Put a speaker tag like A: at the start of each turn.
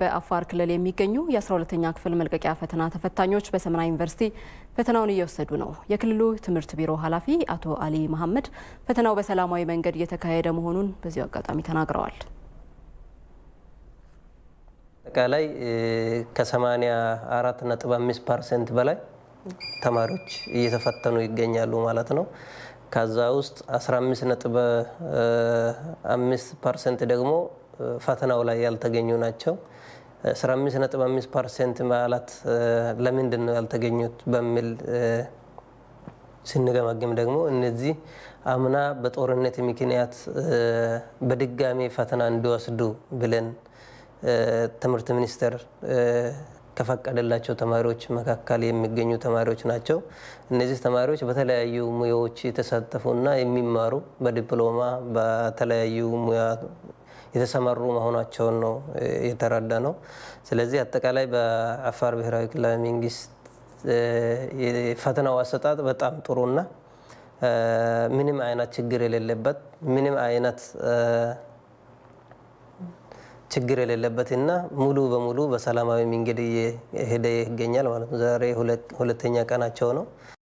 A: በአፋር ክልል የሚገኙ የ12ተኛ ክፍል መልቀቂያ ፈተና ተፈታኞች በሰመራ ዩኒቨርሲቲ ፈተናውን እየወሰዱ ነው። የክልሉ ትምህርት ቢሮ ኃላፊ አቶ አሊ መሐመድ ፈተናው በሰላማዊ መንገድ እየተካሄደ መሆኑን በዚሁ አጋጣሚ ተናግረዋል።
B: አጠቃላይ ከ84 ነጥብ 5 ፐርሰንት በላይ ተማሪዎች እየተፈተኑ ይገኛሉ ማለት ነው። ከዛ ውስጥ 15 ነጥብ 5 ፐርሰንት ደግሞ ፈተናው ላይ ያልተገኙ ናቸው። 15 ነጥብ 5 ፐርሰንት ማለት ለምንድን ነው ያልተገኙት በሚል ስንገመግም ደግሞ እነዚህ አምና በጦርነት ምክንያት በድጋሚ ፈተና እንዲወስዱ ብለን ትምህርት ሚኒስቴር ከፈቀደላቸው ተማሪዎች መካከል የሚገኙ ተማሪዎች ናቸው። እነዚህ ተማሪዎች በተለያዩ ሙያዎች የተሳተፉና የሚማሩ በዲፕሎማ በተለያዩ ሙያ የተሰማሩ መሆናቸውን ነው የተረዳ ነው። ስለዚህ አጠቃላይ በአፋር ብሔራዊ ክልላዊ መንግስት የፈተናው አሰጣጥ በጣም ጥሩና ምንም አይነት ችግር የሌለበት ምንም አይነት ችግር የሌለበት እና ሙሉ በሙሉ በሰላማዊ መንገድ እየሄደ ይገኛል ማለት ነው። ዛሬ ሁለተኛ ቀናቸው ነው።